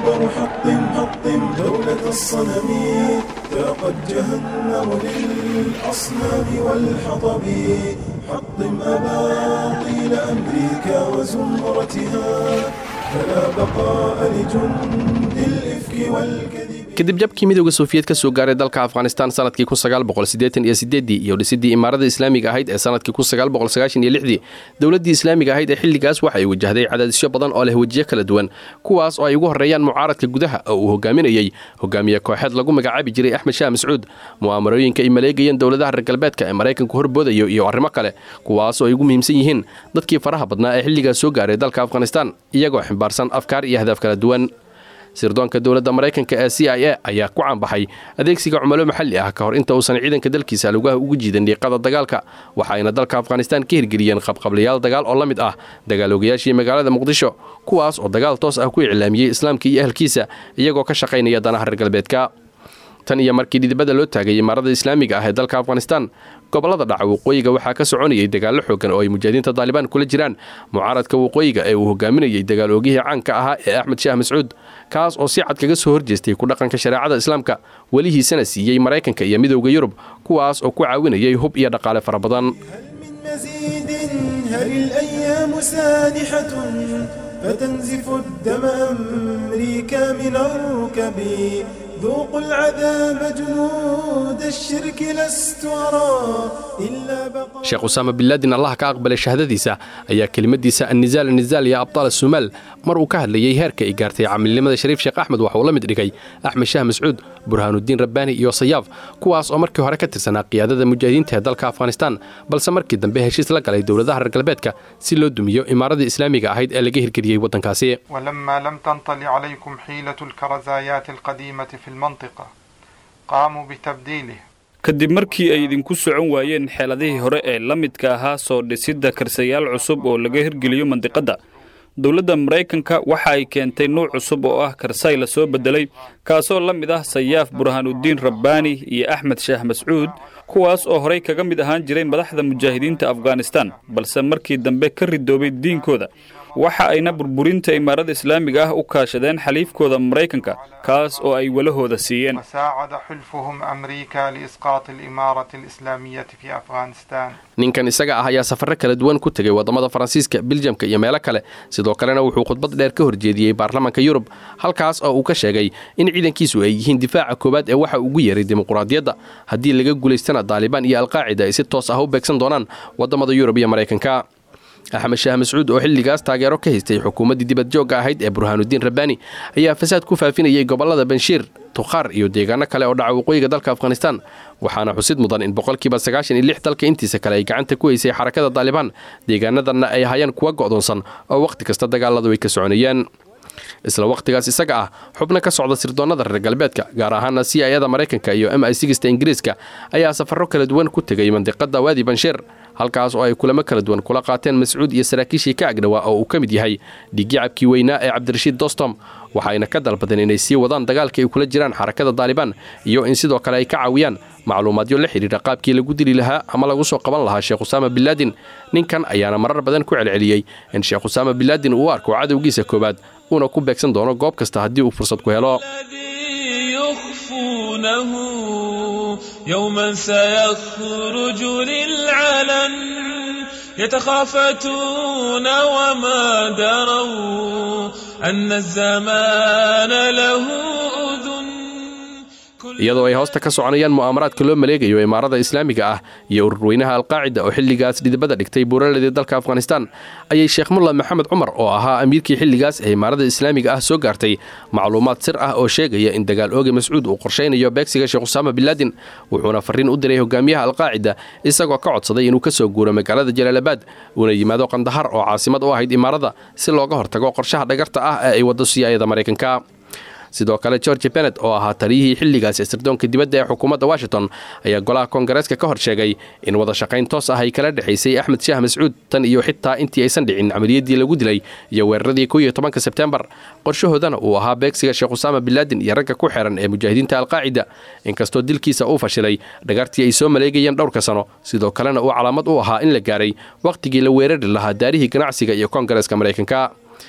أكبر حطم حطم دولة الصنم ذاقت جهنم للأصنام والحطب حطم أباطيل أمريكا وزمرتها فلا بقاء لجند الإفك والكذب kadib jabkii midowda sofiyeed ka soo gaaray dalka afghanistan sanadkii iyo dhisidii imaarada islaamiga ahayd ee sanadkii dowladdii islaamiga ahayd ee xilligaas waxa ay wajahday cadaadisyo badan oo leh wejiyo kala duwan kuwaas oo ay ugu horreeyaan mucaaradka gudaha oo uu hogaaminayey hogaamiye kooxeed lagu magacaabi jiray axmed shaah mascuud mu'aamarooyinka ay maleegayeen dowladaha reer galbeedka ee maraykanku horboodayo iyo arrimo kale kuwaas oo ay ugu muhiimsan yihiin dadkii faraha badnaa ee xilligaas soo gaaray dalka afghanistan iyagoo ximbaarsan afkaar iyo ahdaaf kala duwan sirdoonka dowladda maraykanka ee c i a ayaa ku caanbaxay adeegsiga cumalo maxalli ah ka hor inta uusan ciidanka dalkiisa lugaha ugu jiidan dhiiqada dagaalka waxaayna dalka afghanistan ka hirgeliyeen qabqablayaal dagaal oo la mid ah dagaaloogayaashii magaalada muqdisho kuwaas oo dagaal toos ah ku iclaamiyey islaamka iyo ahalkiisa iyagoo ka shaqaynaya danaha reer galbeedka tan iyo markii dhidibada loo taagay imaarada islaamiga ah ee dalka afghanistan gobolada dhaca waqooyiga waxaa ka soconayay dagaallo xoogan oo ay mujaahidiinta daalibaan kula jiraan mucaaradka waqooyiga ee uu hogaaminayay dagaal oogihii caanka ahaa ee axmed shaah mascuud kaas oo si cad kaga soo horjeestay ku dhaqanka shareecada islaamka welihiisana siiyey maraykanka iyo midowda yurub kuwaas oo ku caawinayay hub iyo dhaqaale fara badan مزيد هل الأيام سانحة فتنزف الدم أمريكا من الركب ذوقوا العذاب جنود الشرك لست أرى إلا بقاء sheekh usaama binlaadin allah ka aqbalay shahaadadiisa ayaa kelimadiisa annizaal annizaal ya abtaal asumaal mar uu ka hadlayey heerka ay gaartay camilnimada shariif sheekh axmed waxa uu la mid dhigay axmed shaah mascuud burhaanudiin rabbaani iyo sayaaf kuwaas oo markii hore ka tirsanaa qiyaadada mujaahidiinta ee dalka afghanistan balse markii dambe heshiis la galay dowladaha reer galbeedka si loo dumiyo imaaradii islaamiga ahayd ee laga hirgeliyey waddankaasi ولما لم تنطل عليكم حيلة الكرزايات القديمة في المنطقة قاموا بتبديله kadib markii ay idinku socon waayeen xeeladihii hore ee la midka ahaa soo dhisidda karsayaal cusub oo laga hirgeliyo mandiqadda dowladda maraykanka waxa ay keentay nuuc cusub oo ah karsay la soo beddelay kaasoo la mid ah sayaaf burhaanudiin rabbaani iyo axmed shaah mascuud kuwaas oo horay kaga mid ahaan jiray madaxda mujaahidiinta afghanistan balse markii dambe ka ridoobay diinkooda waxa ayna burburinta imaarada islaamiga ah u kaashadeen xaliifkooda maraykanka kaas oo ay walahooda siiyeen وساعد حلفهم أمريكا لإسقاط الإمارة الإسلامية في أفغانستان ninkan isaga ah ayaa safarro kala duwan ku tegay waddamada faransiiska biljamka iyo meelo kale sidoo kalena wuxuu khudbad dheer ka horjeediyey baarlamaanka yurub halkaas oo uu ka sheegay in ciidankiisu ay yihiin difaaca koowaad ee waxa ugu yeeray dimuquraadiyadda haddii laga guulaystana daalibaan iyo alqaacida ay si toos ah u beegsan doonaan waddamada yurub iyo maraykanka axmed shaah mascuud oo xilligaas taageero ka haystay xukuumaddii dibadjoogga ahayd ee burhaanudiin rabbaani ayaa fasaad ku faafinayay gobollada banshiir tukhaar iyo deegaano kale oo dhaca waqooyiga dalka afghanistan waxaana xusid mudan in boqolkiiba sagaashan iyo lix dalka intiisa kale ay gacanta ku haysay xarakada daalibaan deegaanadanna ay hayaan kuwa go'doonsan oo wakhti kasta dagaaladu ay ka soconayeen isla wakhtigaas isaga ah xubno ka socda sirdoonnada reer galbeedka gaar ahaana c i ada maraykanka iyo m i sigista ingiriiska ayaa safarro kala duwan ku tegay mandiqada waadi bansheer halkaas oo ay kulamo kala duwan kula qaateen mascuud iyo saraakiishii ka agdhowaa oo uu ka mid yahay dhiigyacabkii weynaa ee cabdirashiid dostom waxayna ka dalbadeen inay sii wadaan dagaalka ay kula jiraan xarakada daalibaan iyo in sidoo kale ay ka caawiyaan macluumaadyo la xidhiidha qaabkii lagu dili lahaa ama lagu soo qaban lahaa sheekh usaama binlaadin ninkan ayaana marar badan ku celceliyey in sheekh usaama binlaadin uu u arko cadowgiisa koowaad uuna ku beegsan doono goob kasta haddii uu fursad ku helo الذي يخفونه يوما سيخرج للعلن يتخافتون وما دروا أن الزمان له أذن iyadoo ay hoosta ka soconayaan mu'aamaraadka loo maleegayo imaarada islaamiga ah iyo ururweynaha alqaacida oo xilligaas dhidibada dhigtay buuraladii dalka afghanistan ayay sheekh mulla maxamed cumar oo ahaa amiirkii xilligaas ee imaarada islaamiga ah soo gaartay macluumaad sir ah oo sheegaya in dagaal ooge mascuud uu qorshaynayo beegsiga sheekh usaama binlaadin wuxuuna farriin u diray hogaamiyaha alqaacida isagoo ka codsaday inuu ka soo guuro magaalada jalaalabaad uuna yimaado qandahar oo caasimad u ahayd imaarada si looga hortago qorshaha dhagarta ah ee ay waddo siyaayada maraykanka sidoo kale george benet oo ahaa taliyihii xilligaas ee sirdoonka dibadda ee xukuumadda washington ayaa golaha koongareeska ka hor sheegay in wada shaqayn toos ah ay kala dhexaysay axmed shaah mascuud tan iyo xitaa intii aysan dhicin camaliyadii lagu dilay iyo weeraradii ko iyo tobanka sebtembar qorshahoodana uu ahaa beegsiga sheekh usaama binlaadin iyo ragga ku xiran ee mujaahidiinta alqaacida inkastoo dilkiisa uu fashilay dhagartii ay soo maleegayeen dhowrka sano sidoo kalena uu calaamad u ahaa in la gaaray wakhtigii la weerari lahaa daarihii ganacsiga iyo koongareeska maraykanka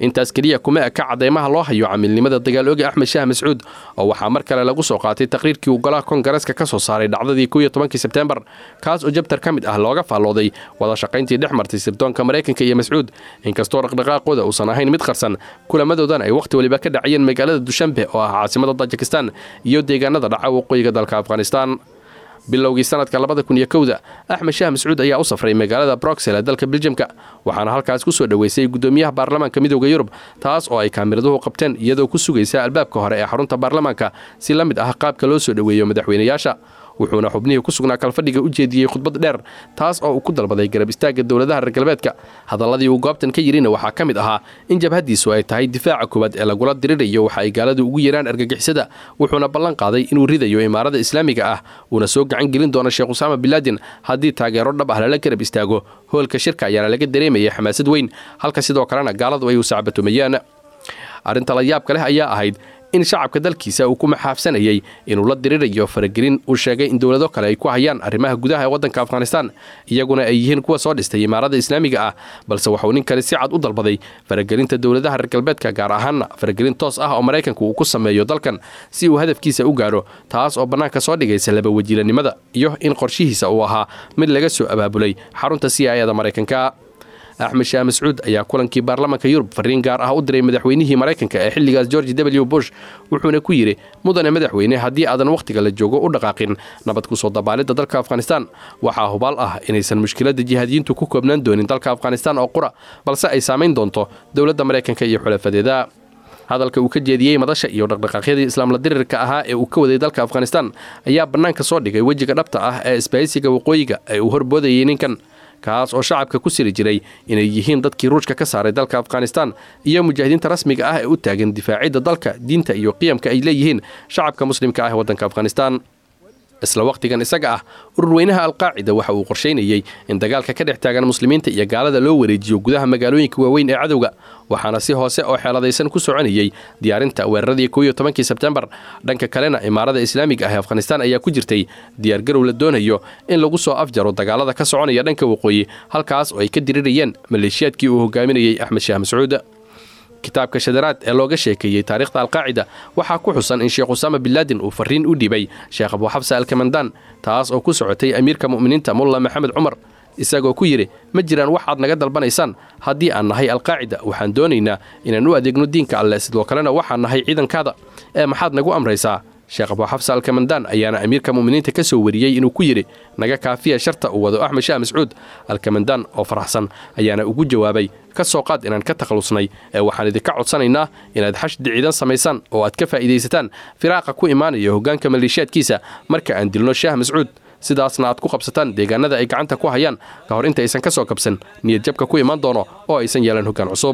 intaas keliya kuma eka cadeymaha loo hayo camiilnimada dagaalooga axmed shaah mascuud oo waxaa mar kale lagu soo qaatay taqriirkii uu golaha kongareeska ka soo saaray dhacdadii kow iyo tobankii sebtembar kaas oo jabtar ka mid ah looga faallooday wada shaqayntii dhex martay sirdoonka maraykanka iyo mascuud inkastoo dhaqdhaqaaqooda uusan ahayn mid qarsan kulamadoodan ay wakhti waliba ka dhacayeen magaalada dushanbe oo ah caasimada tajikistan iyo deegaanada dhaca waqooyiga dalka afghanistan bilowgii sanadka labada kun iyo kowda axmed shaah mascuud ayaa u safray magaalada broxel ee dalka biljamka waxaana halkaas ku soo dhoweysay gudoomiyaha baarlamaanka midooda yurub taas oo ay kaamiraduhu qabteen iyadoo ku sugaysa albaabka hore ee xarunta baarlamaanka si la mid ah qaabka loo soo dhoweeyo madaxweynayaasha wuxuuna xubnihii ku sugnaa kalfadhiga u jeediyey khudbad dheer taas oo uu ku dalbaday garab istaagga dowladaha reer galbeedka hadalladii uu goobtan ka yidhina waxaa ka mid ahaa in jabhaddiisu ay tahay difaaca koowaad ee lagula dirirayo waxa ay gaaladu ugu yeeraan argagixisada wuxuuna ballan qaaday inuu ridayo imaarada islaamiga ah uuna soo gacan gelin doono sheekh usaama bilaadin haddii taageero dhab ah lala garab istaago hoolka shirka ayaana laga dareemayay xamaasad weyn halka sidoo kalena gaaladu ay u sacbatumayaan arrinta la yaabka leh ayaa ahayd in shacabka dalkiisa uu ku maxaafsanayay inuu la dirirayo faragelin uu sheegay in dowlado kale ay ku hayaan arrimaha gudaha ee waddanka afghanistan iyaguna ay yihiin kuwa soo dhistay imaarada islaamiga ah balse waxuu ninkani si cad u dalbaday faragelinta dowladaha reer galbeedka gaar ahaanna faragelin toos ah oo maraykanku uu ku sameeyo dalkan si uu hadafkiisa u gaadho taas oo bannaanka soo dhigaysa laba wajiilanimada iyo in qorshihiisa uu ahaa mid laga soo abaabulay xarunta c i ada maraykanka axmed shaah mascuud ayaa kulankii baarlamaanka yurub fariin gaar ah u diray madaxweynihii maraykanka ee xilligaas george w bush wuxuuna ku yidhi mudane madaxweyne haddii aadan wakhtiga la joogo u dhaqaaqin nabad ku soo dabaalidda dalka afghanistan waxaa hubaal ah inaysan mushkiladda jihaadiyiintu ku koobnaan doonin dalka afghanistan oo qura balse ay saamayn doonto dowladda maraykanka iyo xulafadeeda hadalka uu ka jeediyey madasha iyo dhaqdhaqaaqyadii islaamla dirirka ahaa ee uu ka waday dalka afghanistan ayaa bannaanka soo dhigay wejiga dhabta ah ee isbahaysiga waqooyiga ee uu horboodayay ninkan kaas oo shacabka ku siri jiray inay yihiin dadkii ruushka ka saaray dalka afghanistan iyo mujaahidiinta rasmiga ah ee u taagan difaacidda dalka diinta iyo qiyamka ay leeyihiin shacabka muslimka ah ee waddanka afghanistan isla wakhtigan isaga ah ururweynaha alqaacida waxa uu qorshaynayey in dagaalka ka dhex taagan muslimiinta iyo gaalada loo wareejiyo gudaha magaalooyinka waaweyn ee cadowga waxaana si hoose oo xeeladaysan ku soconayey diyaarinta weeraradii kow iyo tobankii sebtembar dhanka kalena imaarada islaamiga ah ee afghanistan ayaa ku jirtay diyaargarow la doonayo in lagu soo afjaro dagaalada ka soconaya dhanka waqooyi halkaas oo ay ka dirirayeen maleeshiyaadkii uu hogaaminayey axmed shaah mascuud kitaabka shadaraad ee looga sheekeeyey taariikhda alqaacida waxaa ku xusan in sheekh usaama bilaadin uu fariin u dhibay sheekh abuuxabsa alkamandaan taas oo ku socotay amiirka mu'miniinta mulla maxamed cumar isagoo ku yidhi ma jiraan wax aad naga dalbanaysaan haddii aan nahay alqaacida waxaan doonaynaa inaan u adeegno diinka alleh sidoo kalena waxaan nahay ciidankaada ee maxaad nagu amraysaa sheekh abuuxabsa alkamandaan ayaana amiirka mu'miniinta ka soo wariyey inuu ku yidhi naga kaafiya sharta uu wado axmed shaah mascuud alkamandaan oo faraxsan ayaana ugu jawaabay ka soo qaad inaan ka takhalusnay ee waxaan idinka codsanaynaa inaad xashdi ciidan samaysaan oo aad ka faa'iidaysataan firaaqa ku imaanaya hoggaanka maleeshiyaadkiisa marka aan dilno shaah mascuud sidaasna aad ku qabsataan deegaanada ay gacanta ku hayaan ka hor inta aysan ka soo kabsan niyad jabka ku imaan doono oo aysan yeelan hoggaan cusub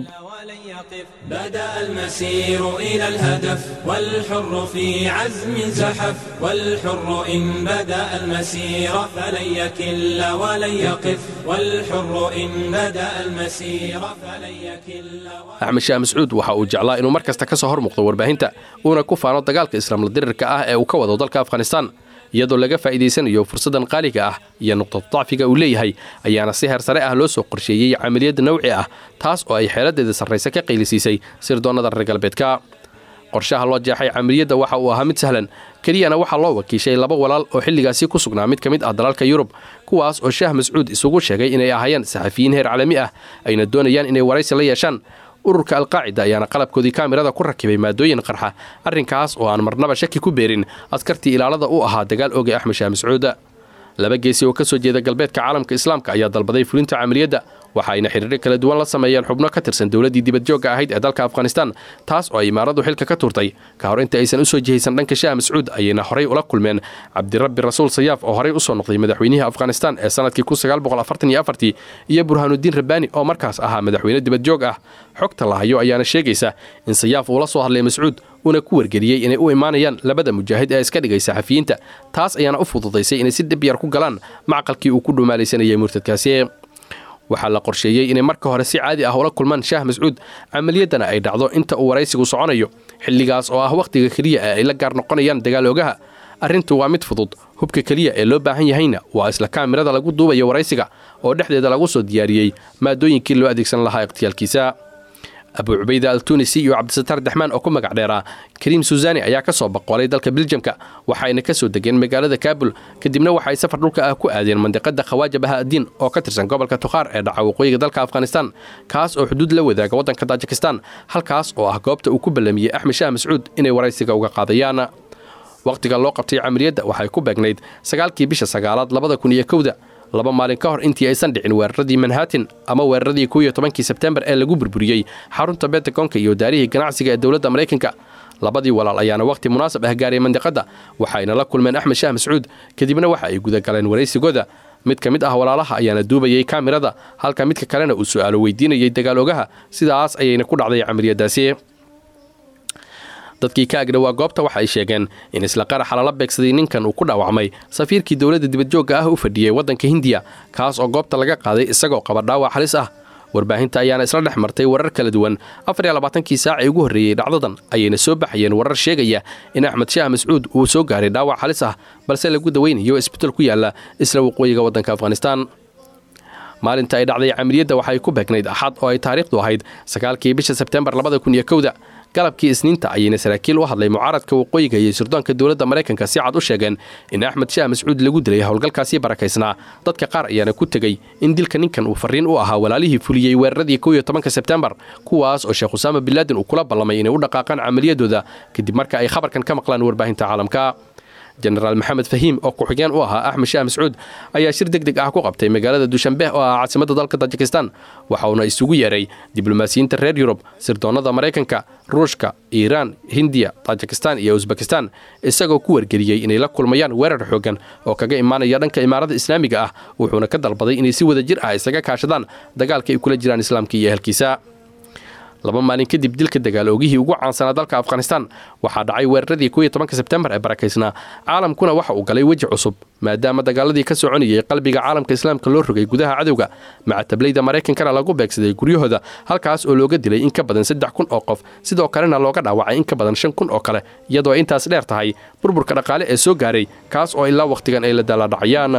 بدأ المسير إلى الهدف والحر في عزم زحف والحر إن بدأ المسير فلن يكل ولن يقف والحر إن بدأ المسير فلن يكل axmed shaah mascuud waxa uu jeclaa inuu mar kasta ka soo hor muuqdo warbaahinta uuna ku faano dagaalka islaamla dirirka ah ee uu ka wado dalka afghanistan iyadoo laga faa'iidaysanayo fursaddan qaaliga ah iyo nuqdad dacfiga uu leeyahay ayaana si heer sare ah loo soo qorsheeyey camaliyadda nawci ah taas oo ay xeeladeeda sarrayse ka qaylisiisay sirdoonnada reer galbeedka qorshaha loo jeexay camaliyadda waxa uu ahaa mid sahlan keliyana waxaa loo wakiishay laba walaal oo xilligaasi ku sugnaa mid ka mid ah dalalka yurub kuwaas oo shaah mascuud isugu sheegay inay ahaayeen saxafiyiin heer caalami ah ayna doonayaan inay waraysi la yeeshaan ururka alqaacida ayaana qalabkoodii kaamirada ku rakibay maadooyin qarxa arrinkaas oo aan marnaba shaki ku beerin askartii ilaalada u ahaa dagaal oogay axmed shaah mascuuda laba geesi oo ka soo jeeda galbeedka caalamka islaamka ayaa dalbaday fulinta camaliyadda waxa ayna xidhiiro kala duwan la sameeyeen xubno ka tirsan dowladdii dibadjoogga ahayd ee dalka afghanistan taas oo ay imaaradu xilka ka turtay ka hor inta aysan u soo jihaysan dhanka shaah mascuud ayayna horay ula kulmeen cabdirabbi rasuul sayaaf oo horay u soo noqday madaxweynihii afghanistan ee sannadkii iyo burhaanudiin rabbaani oo markaas ahaa madaxweyne dibadjoog ah xogta la hayo ayaana sheegaysa in sayaaf uu la soo hadlay mascuud uuna ku wargeliyey inay u imaanayaan labada mujaahid ee iska dhigay saxafiyiinta taas ayaana u fududaysay inay si dhib yar ku galaan macqalkii uu ku dhumaalaysanayay murtadkaasi waxaa la qorsheeyey inay marka hore si caadi ah ula kulmaan shaah mascuud camaliyaddana ay dhacdo inta uu waraysigu soconayo xilligaas oo ah wakhtiga keliya ee ay la gaar noqonayaan dagaaloogaha arrintu waa mid fudud hubka keliya ee loo baahan yahayna waa isla kaamirada lagu duubayo waraysiga oo dhexdeeda lagu soo diyaariyey maadooyinkii loo adeegsan lahaa ikhtiyaalkiisa abu cubayda al tunisi iyo cabdisataar daxmaan oo ku magac dheeraa kariim suusani ayaa ka soo boqolay dalka biljamka waxayna ka soo degeen magaalada kaabul kadibna waxay safar dhulka ah ku aadeen mandiqada khawaaja bahaadiin oo ka tirsan gobolka tukhaar ee dhaca waqooyiga dalka afghanistan kaas oo xuduud la wadaaga waddanka tajikistan halkaas oo ah goobta uu ku ballamiyey axmed shaah mascuud inay waraysiga uga qaadayaan wakhtiga loo qabtay camaliyadda waxay ku beegnayd sagaalkii bisha sagaalaad labada kun iyo kowda laba maalin ka hor intii aysan dhicin weeraradii manhattan ama weeraradii kow iyo tobankii sebtembar ee lagu burburiyey xarunta bentagonka iyo daarihii ganacsiga ee dowladda maraykanka labadii walaal ayaana wakhti munaasab ah gaaray mandiqadda waxayna la kulmeen axmed shaah mascuud kadibna waxa ay gudagaleen waraysigooda mid ka mid ah walaalaha ayaana duubayay kaamirada halka midka kalena uu su'aalo weydiinayay dagaal ogaha sidaas ayayna ku dhacday camaliyadaasi dadkii ka agdhowaa goobta waxa ay sheegeen in isla qaraxa lala beegsaday ninkan uu ku dhaawacmay safiirkii dowladda dibadjoogga ah u fadhiyey waddanka hindiya kaas oo goobta laga qaaday isagoo qaba dhaawac halis ah warbaahinta ayaana isla dhex martay warar kala duwan afar iyo labaatankii saac ee ugu horreeyey dhacdadan ayayna soo baxayeen warar sheegaya in axmed shaah mascuud uu soo gaaray dhaawac halis ah balse lagu daweynayo isbital ku yaalla isla waqooyiga waddanka afghanistan maalinta ay dhacday camaliyadda waxay ku beegnayd axad oo ay taariikhdu ahayd sagaalkii bisha sebtembar labada kun iyo kowda galabkii isniinta ayayna saraakiil u hadlay mucaaradka waqooyiga iyo sirdoonka dowladda maraykanka si cad u sheegeen in axmed shaah mascuud lagu dilay howlgalkaasii barakaysnaa dadka qaar ayaana ku tegey in dilka ninkan uu farriin u ahaa walaalihii fuliyey weeraradii kow iyo tobanka sebtembar kuwaas oo sheekh usaama binlaadin uu kula ballamay inay u dhaqaaqaan camaliyadooda kadib marka ay khabarkan ka maqlaan warbaahinta caalamka jenaraal maxamed fahiim oo ku-xigeen u ahaa axmed shaah mascuud ayaa shir deg deg ah ku qabtay magaalada duushanbeh oo ah caasimadda dalka tajikistan waxauna isugu yeeray diblomaasiyiinta reer yurub sirdoonnada maraykanka ruushka iiraan hindiya tajikistan iyo usbekistan isagoo ku wargeliyey inay la kulmayaan weerar xooggan oo kaga imaanaya dhanka imaarada islaamiga ah wuxuuna ka dalbaday inay si wada jir ah isaga kaashadaan dagaalka ay kula jiraan islaamka iyo ehelkiisa laba maalin kadib dilka dagaal oogihii ugu caansanaa dalka afghanistan waxaa dhacay weeraradii kow iyo tobanka sebtembar ee barakaysnaa caalamkuna waxa uu galay weji cusub maadaama dagaaladii ka soconayay qalbiga caalamka islaamka loo rogay gudaha cadowga macatablayda maraykankana lagu beegsaday guryahooda halkaas oo looga dilay in ka badan saddex kun oo qof sidoo kalena looga dhaawacay in ka badan shan kun oo kale iyadoo intaas dheer tahay burburka dhaqaale ee soo gaaray kaas oo ilaa wakhtigan ay la daaladhacayaan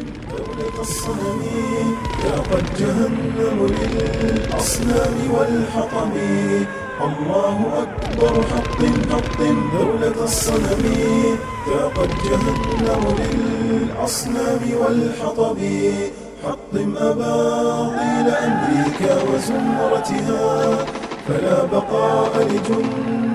قد جهنم للأصنام والحطم الله أكبر حق حق دولة الصنم قد جهنم للأصنام والحطب حطم أباطيل أمريكا وزمرتها فلا بقاء لجند